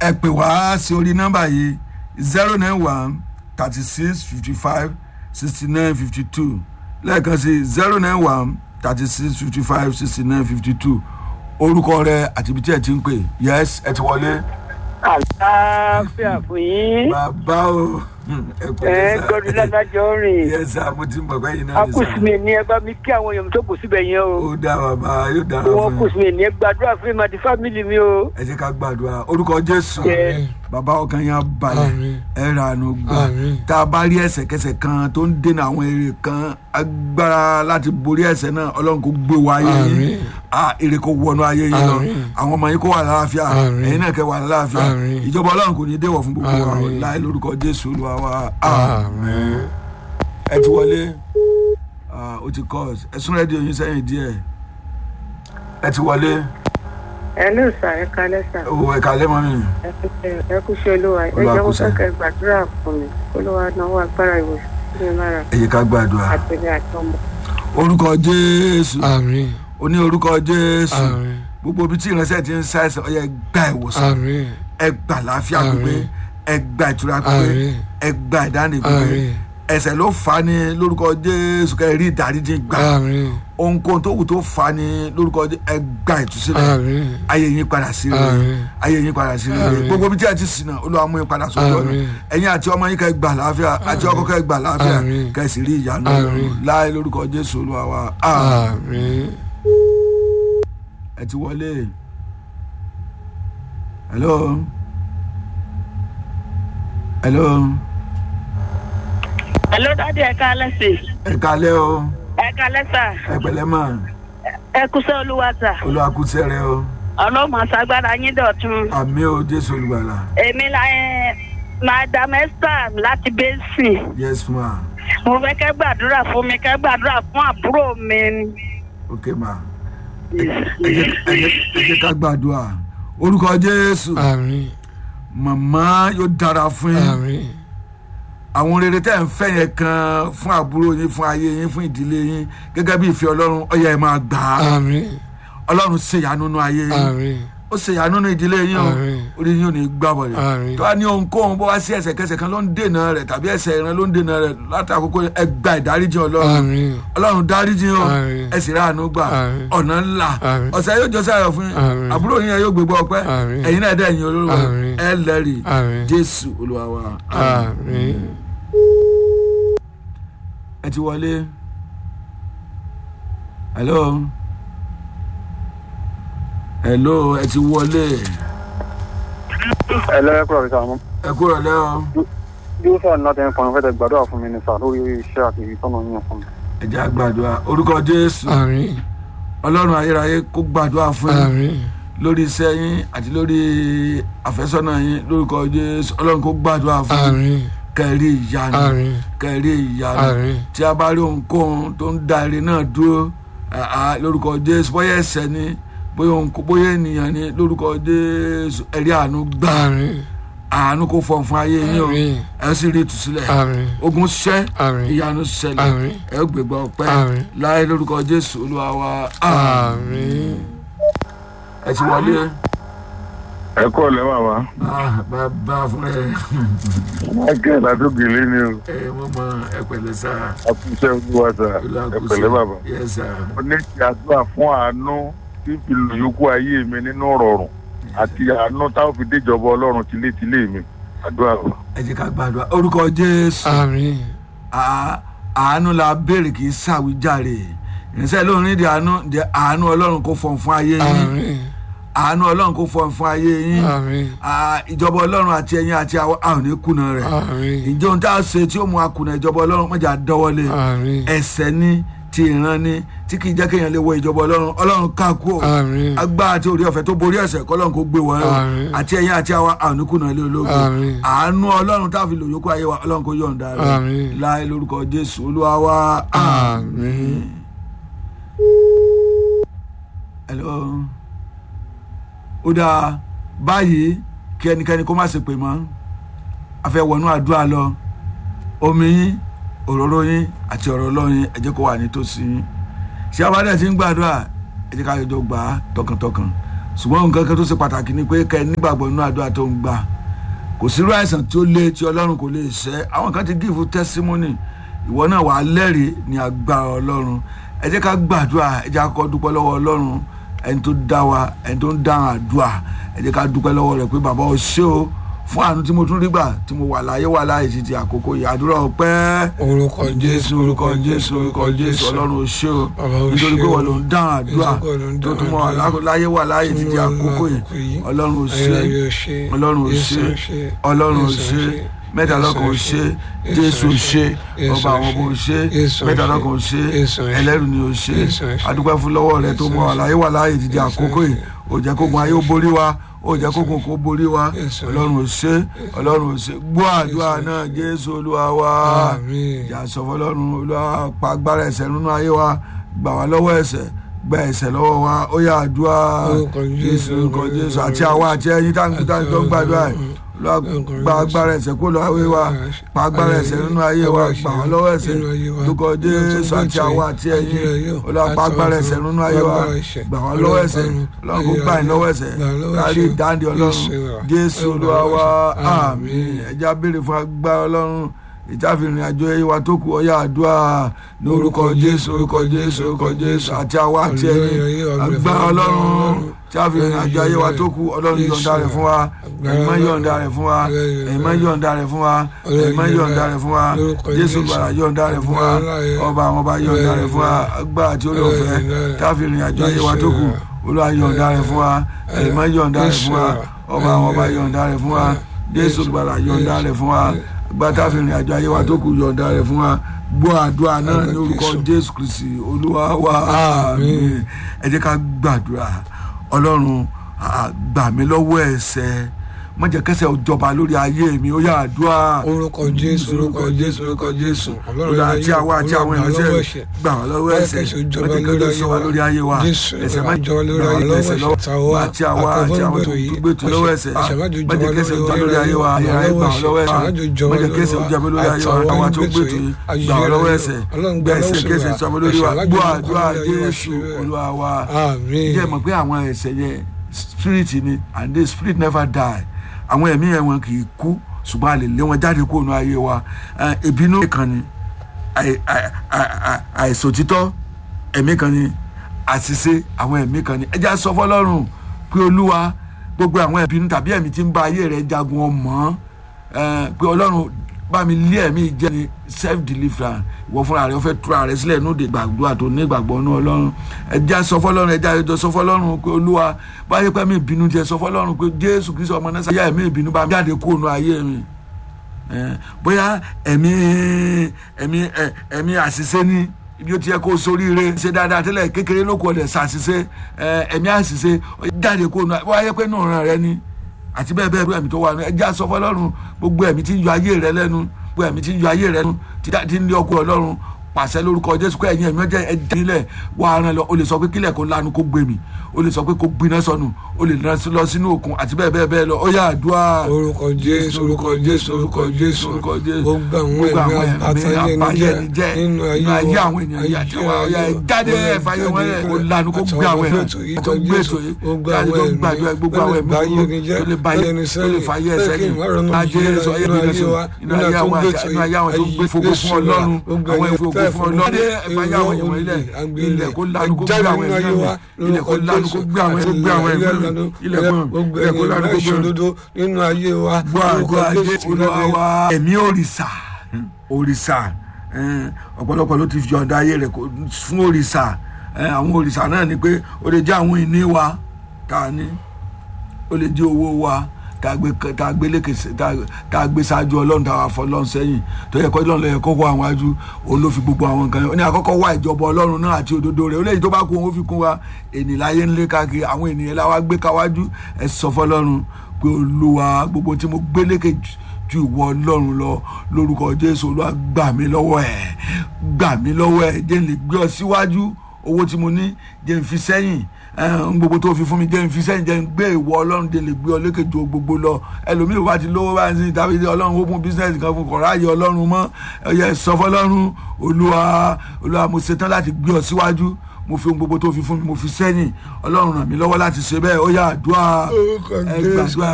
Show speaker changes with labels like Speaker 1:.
Speaker 1: ẹ pè wá sí orí nọ́mbà yìí zero nine one thirty six fifty five sixty nine fifty two lẹ́ẹ̀kan sí zero nine one thirty six fifty five sixty nine fifty two orúkọ rẹ àti ibi tí ẹ ti ń pè yes ẹ ti wọlé.
Speaker 2: àlàáfíà fún yín
Speaker 1: bàbá o ẹ kò
Speaker 2: ẹ gbọdún ládájọ rìn
Speaker 1: yes sir mo ti mọ̀ pé yín náà ní sá
Speaker 2: akùsùnmí ni ẹ bá mi kí àwọn èèyàn tó kù síbẹ̀ yẹn o
Speaker 1: ó dá bàbá yóò dára
Speaker 2: wọn
Speaker 1: fún yín
Speaker 2: kùsùnmí ni ẹ gbàdúrà fún mi àti fámìlì mi o.
Speaker 1: ẹ jẹ́ ká gbàdúrà orúkọ jésù
Speaker 2: Yes.
Speaker 1: bàbá ọkàn yẹn á balẹ̀
Speaker 3: Àmín.
Speaker 1: ẹ ra àánú gbà
Speaker 3: Àmín.
Speaker 1: tá a bá rí ẹsẹ̀kẹsẹ̀ kan tó ń dènà àwọn èrè kan agbára láti borí ẹsẹ̀ náà ọlọ́run kò gbé wa ayé yín
Speaker 3: Àmín.
Speaker 1: a èrè kò wọnú ayé yín lọ
Speaker 3: Àmín.
Speaker 1: àwọn ọmọ yín kò wà láàfíà
Speaker 3: Àmín.
Speaker 1: ẹ̀yin náà kẹ́ wà láàfíà
Speaker 3: Àmín.
Speaker 1: ìjọba ọlọ́run kò ní déwọ̀ fún gbogbo wa
Speaker 3: Àmín.
Speaker 1: láì lórúkọ jésù olúwa wa àmín
Speaker 3: Àmín.
Speaker 1: ẹ ti wọlé Ah, ó ti kọ́ ẹ sún rẹ́díò yín sẹ́yìn díẹ̀ ẹ ti wọlé
Speaker 4: ẹ ló sà ẹ kalẹ sà
Speaker 1: owó ẹ̀ka lẹ́mọ́ mi.
Speaker 4: ẹ kú ṣe- ẹ kú ṣe olúwa ẹ
Speaker 1: Olúwa
Speaker 4: jẹ́
Speaker 1: kú
Speaker 4: mo
Speaker 1: ṣe.
Speaker 4: fẹ́ kẹ́ gbàdúrà fún mi olúwa náwó agbára ìwòsàn sí mi lára
Speaker 1: ẹ yẹ ká gbàdúrà
Speaker 4: àtẹlẹ àtọmọ.
Speaker 1: orúkọ jésù
Speaker 3: Àmín.
Speaker 1: ó ní orúkọ jésù
Speaker 3: Àmín.
Speaker 1: gbogbo ibi tí ìránṣẹ́ ti ń ṣàìsàn ó yẹ gba ìwòsàn
Speaker 3: Àmín.
Speaker 1: ẹ gba àlàáfíà
Speaker 3: Àmín.
Speaker 1: pípé ẹ gba ìtura pípé
Speaker 3: Àmín.
Speaker 1: ẹ gba ìdáǹdè pípé
Speaker 3: Àmín.
Speaker 1: ẹ̀ṣẹ̀ ló fà á ní lórúkọ jésù kẹ́ ẹ rí ìdáríjì gbà
Speaker 3: Àmín.
Speaker 1: ohunkóhun tó wù tó fà á ní lórúkọ jésù ẹ gba ìtúsílẹ̀
Speaker 3: Àmín.
Speaker 1: ayé yín padà sí rere
Speaker 3: Àmín.
Speaker 1: ayé yín padà sí rere
Speaker 3: Àmín.
Speaker 1: gbogbo ibi tí ẹ ti ṣìnà olúwa mú yín padà sójú ọ̀nà
Speaker 3: Àmín.
Speaker 1: ẹ̀yin àti ọmọ yín kẹ́ gbà láàfíà àti ọkọ kẹ́ gbà láàfíà
Speaker 3: Àmín.
Speaker 1: kẹ́ sì rí ìyanu
Speaker 3: Àmín.
Speaker 1: Ọlọ́run láì lórúkọ jésù olúwa wa àmín.
Speaker 3: Àmín.
Speaker 1: ẹ ti wọlé hello hello
Speaker 4: ẹ ló dájú ẹ kalẹ sí
Speaker 1: ẹ kalẹ́ o
Speaker 4: ẹ kalẹ sà
Speaker 1: ẹ pẹ̀lẹ́ mọ̀
Speaker 4: ẹ kúṣẹ́ olúwa sà
Speaker 1: olúwa kú sẹ́rẹ̀ o
Speaker 4: ọlọ́mọ àṣàgbára yín dọ̀tun
Speaker 1: àmì o jésù olùgbàlà
Speaker 4: èmi la ẹ madam esther láti basin
Speaker 1: yes ma
Speaker 4: mo fẹ́ kẹ́ gbàdúrà fún mi kẹ́ gbàdúrà fún àbúrò mi
Speaker 1: ok ma ẹ jẹ́ ẹ jẹ́- ẹ jẹ́ ká gbàdúrà orúkọ jésù
Speaker 3: Àmín.
Speaker 1: màmá yóò dára fún yín
Speaker 3: Àmín.
Speaker 1: àwọn rere tẹ́ ń fẹ́ yẹn kan fún àbúrò yín fún ayé yín fún ìdílé yín gẹ́gẹ́ bí ìfẹ́ ọlọ́run ọ̀yà ẹ̀ máa gbà á
Speaker 3: Àmín.
Speaker 1: ọlọ́run ṣèyanu nínú ayé yín
Speaker 3: Àmín.
Speaker 1: ó ṣèyanu nínú ìdílé yín o
Speaker 3: Àmín.
Speaker 1: orí yín ò ní gbà bọ̀dẹ̀
Speaker 3: Àmín.
Speaker 1: tó bá ní ohunkóhun bó wá sí ẹsẹ̀kẹsẹ̀ kan ló ń dènà rẹ̀ tàbí ẹsẹ̀ ìran ló ń dènà rẹ̀ látàkókò ẹ gba ìdáríjì ọlọ́run
Speaker 3: Àmín.
Speaker 1: ọlọ́run dáríjì o
Speaker 3: Àmín.
Speaker 1: ẹ sì ráàánú gbà
Speaker 3: Àmín.
Speaker 1: ọ̀nà ńlá
Speaker 3: Àmín.
Speaker 1: ọ̀sẹ̀ yóò jọ sáyọ̀ fún yín
Speaker 3: Àmín.
Speaker 1: àbúrò yín yẹn yóò gbégbá ọpẹ́
Speaker 3: Àmín.
Speaker 1: ẹ̀yin náà dẹ̀ yín olóró
Speaker 3: Àmín.
Speaker 1: ẹ lẹ́rìí
Speaker 3: Àmín.
Speaker 1: jésù olúwa wa
Speaker 3: Àmín.
Speaker 1: ẹ ti wọlé hello hello ẹ ti wọlé
Speaker 5: ẹ lẹ́yìn kúrò níta mọ́.
Speaker 1: ẹ kúrò lẹ́ o
Speaker 5: yóò sọ̀rọ̀ láti ẹ̀kọ́ ọ̀nà fẹ́tẹ̀ gbàdúrà fún mi ní sà lórí iṣẹ́ àti ìtọ́nà yín fún mi.
Speaker 1: ẹ jẹ́ àgbàdua orúkọ jésù
Speaker 3: Àmín.
Speaker 1: ọlọ́run ayérayé kó gbàdúrà fún yín
Speaker 3: Àmín.
Speaker 1: lórí iṣẹ́ yín àti lórí àfẹ́sọ́nà yín lórúkọ jésù ọlọ́run kó gbàdúrà fún yín
Speaker 3: Àmín.
Speaker 1: kẹrí ìyanu
Speaker 3: Àmín.
Speaker 1: kẹrí ìyanu
Speaker 3: Àmín.
Speaker 1: tí a bá rí ohunkóhun tó ń da ire náà dúró àá, lórúkọ jésù bóyá ẹ̀ṣẹ̀ ni bóyá ohun- bóyá ènìyàn ni lórúkọ jésù ẹ̀rí àánú gbà
Speaker 3: Àmín.
Speaker 1: àánú kó fọ̀ fún ayé yín o
Speaker 3: Àmín.
Speaker 1: ẹ sì rí ìtúsílẹ̀
Speaker 3: Àmín.
Speaker 1: ogun ṣẹ́
Speaker 3: Àmín.
Speaker 1: ìyanu ṣẹlẹ̀
Speaker 3: Àmín.
Speaker 1: ẹ gbégbá ọpẹ́
Speaker 3: Àmín.
Speaker 1: láyé lórúkọ jésù olúwa wa
Speaker 3: Àmín.
Speaker 1: ẹ ti wọlé
Speaker 5: ẹ kọ́ ọ̀lẹ́ màmá
Speaker 1: Ah, bàbá fún ẹ
Speaker 5: michael adógele ni o
Speaker 1: ẹ mọ mọ ẹ pẹ̀lẹ́ sá
Speaker 5: àkúṣe olúwa sà ẹ pẹ̀lẹ́ bàbá.
Speaker 1: yẹ sá
Speaker 5: mo ní kí àdúrà fún àánú tí ń fi lò yókù ayé mi nínú rọrùn àti àánú táwọn fi déjọba ọlọ́run tilétilé mi àdúrà o.
Speaker 1: ẹ jẹ́ ká gbàdúrà orúkọ jésù
Speaker 3: Àmín.
Speaker 1: À- àánú la béèrè kì í ṣàwíjàre ìrìnsẹ̀ lórin di àánú di àánú ọlọ́run kò fọ̀n fún ayé yín
Speaker 3: Àmín.
Speaker 1: àánú ọlọ́run kò fọ̀n fún ayé yín
Speaker 3: Àmín.
Speaker 1: À, ìjọba ọlọ́run àti ẹ̀yin àti àwọn àwọn ní kùnà rẹ̀
Speaker 3: Àmín.
Speaker 1: ìjọ ohun tá a ṣe tí ó mú akùnà ìjọba ọlọ́run mọ̀jà dọ́wọ́lé
Speaker 3: Àmín.
Speaker 1: ẹ̀ṣẹ̀ ni ti ìran ni tí kì í jẹ́ kéèyàn lè wọ ìjọba ọlọ́run ọlọ́run ká kú o
Speaker 3: Àmín.
Speaker 1: agbára àti orí ọ̀fẹ́ tó borí ẹ̀ṣẹ̀ kọ́lọ́run kó gbé wọn
Speaker 3: Àmín.
Speaker 1: àti ẹ̀yin àti àwọn àwọn ní kùnà ilé ológun
Speaker 3: Àmín.
Speaker 1: àánú ọlọ́run tá a fi lò yókù ayé wa ọlọ́run kó yọ̀ǹda rẹ̀
Speaker 3: Àmín.
Speaker 1: láì lórúkọ jésù olúwa wa
Speaker 3: Àmín.
Speaker 1: hello ó dáa báyìí kí ẹnikẹ́ni kó má ṣe pè mọ́ a fẹ́ wọnú àdúrà lọ omi yín òróró yín àti ọ̀rọ̀ ọlọ́run yín ẹ jẹ́ kó wà nítòsí yín ṣé abádẹ́ ti ń gbàdúrà ẹ jẹ́ ká yọjọ gbà á tọkàntọkàn ṣùgbọ́n nǹkan kan tó ṣe pàtàkì ni pé kẹ́ ẹ nígbàgbọ́ nínú àdúrà tó ń gbà kò sírú àìsàn tí ó lé tí ọlọ́run kò lè ṣẹ́ àwọn kan ti gíìfù tẹ́símọ́nì ìwọ náà wàá lẹ́rìí ní agbára ọlọ́run ẹ jẹ́ ká gbàdúrà ẹ jẹ́ ká kọ́ dúpẹ́ lọ́wọ́ ọlọ́run ẹni tó dá wa ẹni tó ń dáhùn àdúrà ẹ jẹ́ ká dúpẹ́ lọ́wọ́ rẹ̀ pé bàbá o ṣé o fún àánú tí mo tún rí gbà tí mo wà láyé wà láyé títí àkókò yìí àdúrà ọpẹ́
Speaker 3: orúkọ
Speaker 1: jésù orúkọ jésù orúkọ jésù ọlọ́run o ṣé o
Speaker 3: Bàbá o
Speaker 1: nítorí
Speaker 3: ṣé
Speaker 1: pé
Speaker 3: o.
Speaker 1: wọ́n ló ń dáhùn àdúrà
Speaker 3: Nítorí pé wọ́n ló ń
Speaker 1: tó tún
Speaker 3: dáhùn
Speaker 1: mọ́
Speaker 3: àdúrà.
Speaker 1: láyé wà láyé títí àkókò yìí ọlọ́run o ṣé ọlọ́run ò ṣe ọlọ́run ò ṣe mẹ́ta lọ́kàn ò ṣe jésù ò ṣe ọba àwọn ọmọ ò ṣe mẹ́ta lọ́kàn ò ṣe ẹlẹ́rù ni ò ṣe adúpẹ́ fún lọ́wọ́ rẹ tó mọ àlàyé wà láàyè dídí àkókò yìí ò jẹ́ kógun ayé ó borí wa ó jẹ́ kógun kó borí wa ọlọ́run ò ṣe ọlọ́run ò ṣe gbọ́ àdúrà náà jésù olúwa wa ìyá sọ fọlọ́run olúwa pa agbára ẹ̀ṣẹ̀ nínú ayé wa gbà wá lọ́wọ́ ẹ̀ṣẹ̀ gba ẹ̀ṣẹ̀ lọ́wọ́ wa ó yá àdúrà
Speaker 3: Orúkọ Jésù,
Speaker 1: orúkọ jésù àti àwa àti ẹ̀yin táǹkì táǹkì tó ń gbàdúrà yìí Olúwa gba agbára ẹ̀ṣẹ̀ kó lọ ayé wa pa agbára ẹ̀ṣẹ̀ nínú ayé wa gbà wá lọ́wọ́ ẹ̀ṣẹ̀ lórúkọ jésù àti àwa àti ẹ̀yin Olúwa pa agbára ẹ̀ṣẹ̀ nínú ayé wa gbà wá lọ́wọ́ ẹ̀ṣẹ̀ Ọlọ́run kó gbà yín lọ́wọ́ ẹ̀ṣẹ̀ kárí ìdáǹdè Ọlọ́run jésù Olúwa wa àmín ẹja béèrè fún agbára Ọlọ́run ìtàfihàn àjọ ẹyẹ wa tó kù ọyá àdúrà ní orúkọ jésù orúkọ jésù orúkọ jésù àti àwa àti ẹ̀yin agbára Ọlọ́run tí a fi rìn àjọ ayé wa tó kù ọlọ́run yọ̀ǹda rẹ̀ fún wa ẹ̀yin máa yọ̀ǹda rẹ̀ fún wa ẹ̀yin máa yọ̀ǹda rẹ̀ fún wa ẹ̀yin máa yọ̀ǹda rẹ̀ fún wa jésù gbàrà yọ̀ǹda rẹ̀ fún wa ọba àwọn ọba yọ̀ǹda rẹ̀ fún wa agbára àti olóòfẹ́ tí a fi rìn àjọ ayé wa tó kù olúwa yọ̀ǹda rẹ̀ fún wa ẹ̀yin máa yọ̀ǹda rẹ̀ fún wa ọba àwọn ọba yọ̀ǹda rẹ̀ fún wa jésù gbàrà yọ̀ǹda rẹ̀ fún wa agbára tí a fi rìn àjọ ayé wa tó kù yọ̀ǹda rẹ̀ fún wa gbọ́ àdúrà náà ní orúkọ jésù kristi olúwa wa àmín ẹ jẹ́ ká gbàdúrà ọlọ́run ah, gbà mí lọ́wọ́ ẹ̀ṣẹ̀ má jẹ́ kẹ́ṣẹ̀ ó jọba lórí ayé mi ó yá àdúrà
Speaker 3: orúkọ jésù orúkọ jésù orúkọ jésù
Speaker 1: olùdó àti àwa àti àwọn ìránṣẹ́ gbà wá lọ́wọ́ ẹ̀ṣẹ̀ má jẹ́ kẹ́ṣẹ̀ ó jọba lórí ayé wa ẹ̀ṣẹ̀ má jọba lórí ayé wa ẹ̀ṣẹ̀ lọ́wọ́ àti àwa àti àwọn tó gbé tu lọ́wọ́ ẹ̀ṣẹ̀ má jẹ́ kẹ́ṣẹ̀ ó jọba lórí ayé wa ayé ayé gbà wá lọ́wọ́ ẹ̀ṣẹ̀ má jẹ́ kẹ́ṣẹ̀ ó jọba lórí ayé wa àwa tó gbé tu gbà wá lọ́wọ́ ẹ̀ṣẹ̀ gbà ẹ̀ṣẹ̀ kẹ́ṣẹ̀ jọba lórí wa gbọ́ àdúrà jésù olúwa wa
Speaker 3: àmín
Speaker 1: jẹ́ mọ̀ pé àwọn ẹ̀ṣẹ̀ yẹn spirit ni and the spirit never die àwọn ẹ̀mí yẹn wọn kì í kú ṣùgbọ́n a lè lé wọn jáde kúrò ní ayé wa Eh, ìbínú kan ni àì- àì- àì- àìsòtítọ́ ẹ̀mí kan ni àṣìṣe àwọn ẹ̀mí kan ni ẹ jẹ́ á sọ fọlọ́run pé olúwa gbogbo àwọn ìbínú tàbí ẹ̀mí tí ń bá ayé rẹ̀ jagun ọmọ eh, pé ọlọ́run bá mi lé ẹ̀mí jẹ́ ni self deliverance ìwọ fúnra rẹ̀ ó fẹ́ túra rẹ̀ sílẹ̀ ní òde gbàdúrà tó ní ìgbàgbọ́ ní ọlọ́run ẹ jẹ́ á sọ fọlọ́run ẹ jẹ́ àjọ sọ fọlọ́run pé olúwa báyé pẹ́ mi ìbínú jẹ́ sọ fọlọ́run pé jésù kristu ọmọ náà sáyà ẹ̀mí ìbínú bá mi jáde kúrò ní ayé mi Eh, bóyá ẹ̀mí ẹ̀mí ẹ̀, ẹ̀mí àṣìṣe ni ibi ó ti yẹ kó soríire ṣe dáadáa tẹ́lẹ̀ kékeré ló kọ́ ọ̀dẹ̀ ṣàṣìṣe ẹ̀, ẹ̀mí àṣìṣe jáde kó nu wáyé pé nù ràn rẹ ni àti bẹ́ẹ̀ bẹ́ẹ̀ bẹ́ẹ̀ ẹ̀mí tó wà nù ẹjẹ́ aṣọ fọlọ́run gbogbo ẹ̀mí tí ń yọ ayé rẹ lẹ́nu gbogbo ẹ̀mí tí ń yọ ayé rẹ lẹ́nu tí dá- tí ń lé ọkọ ọlọ́run pàṣẹ lórúkọ jésù kó ẹ̀yin ẹ̀mí ọjọ́ ẹ̀jẹ̀ nílẹ̀ wà á rán lọ o lè sọ pé kílẹ̀ kó lanu kó gbé mi o lè sọ pé kó gbiná sọnù o lè lọ sínú òkun àti bẹ́ẹ̀ bẹ́ẹ̀ bẹ́ẹ̀ lọ ó yá àdúrà
Speaker 3: orúkọ jésù orúkọ jésù orúkọ jésù
Speaker 1: orúkọ jésù
Speaker 3: gbogbo àwọn
Speaker 1: gbogbo àwọn
Speaker 3: ẹ̀mí
Speaker 1: ẹ̀mí àbáyẹni jẹ́
Speaker 3: nínú
Speaker 1: nínú ayé àwọn ènìyàn yìí àti àwọn ọ̀yà ẹ̀ jáde ẹ̀fà yẹn wọ́n yẹ kó lanu kó gbé àwọn ẹ̀mí tó gbé ètò yìí jáde tó gbàdúrà gbogbo àwọn ẹ̀mí tó lè báyé tó lè fàyè ẹsẹ̀ ní ajé sọ ayé mi lọ́sọ̀ nínú ayé àwọn àti nínú ayé àwọn tó gbé fògo fún ọlọ́run àwọn ìfògo fún ọlọ́run jáde ẹ̀fà yẹn àwọn èèyàn ilẹ̀ ilẹ̀ kó lanu kó gbé àwọn ẹ̀mí ilẹ̀ kó lanu kó gbé àwọn ẹ̀mí gbé àwọn ẹ̀mí ilẹ̀ kó ilẹ̀ kó lanu kó gbé àwọn ẹ̀mí
Speaker 3: nínú ayé wa
Speaker 1: gbọ́ àgọ́ ajé olúwa wa ẹ̀mí òrìṣà òrìṣà eh, ọ̀pọ̀lọpọ̀ ló ti fi ọ̀dà ayé rẹ̀ kó- fún òrìṣà Eh, àwọn òrìṣà náà ni pé ó lè jẹ́ àwọn ìní wa tá a ní ó lè jẹ́ owó wa tá a gbé tá a gbé lékè sí- tá a- tá a gbé ṣáájú ọlọ́run tá a fọ ọlọ́run sẹ́yìn tó yẹ kó ọlọ́run lọ yẹ kó wọ àwọn ajú òun ló fi gbogbo àwọn nǹkan yẹn ó ní àkọ́kọ́ wá ìjọba ọlọ́run náà àti òdodo rẹ̀ ó léyìí tó bá kú òun ó fi kún wa ènìyàn láyé ń lé káàkiri àwọn ènìyàn la wá gbé káwájú ẹ sọ fọlọ́run pé olúwa gbogbo tí mo gbé lékè jù ju ìwọ ọlọ́run lọ lórúkọ jésù olúwa gbà mí lọ́wọ́ ẹ̀ gbà mí lọ́wọ́ ẹ̀ jẹ́ n lè gbé ọ síwájú owó tí mo ní jẹ́ n fi sẹ́yìn ẹn gbogbo tó fi fún mi jẹ́ n fi sẹ́yìn jẹ́ n gbé ìwọ ọlọ́run jẹ́ n lè gbé ọ lékè ju gbogbo lọ ẹlòmíì bá ti lówó báyìí sí tàbí ọlọ́run ó fún bísíǹsì kan fún kọ̀ọ̀rọ̀ ayé ọlọ́run mọ́ ẹ̀yẹ sọ fọlọ́run olúwa olúwa mo ṣetán láti gbé ọ síwájú mo fi ohun gbogbo tó fi fún mi mo fi sẹ́yìn ọlọ́run ràn mí lọ́wọ́ láti ṣe bẹ́ẹ̀ ó yá àdúrà
Speaker 3: orúkọ
Speaker 1: ẹ
Speaker 3: jésù
Speaker 1: gbàdúrà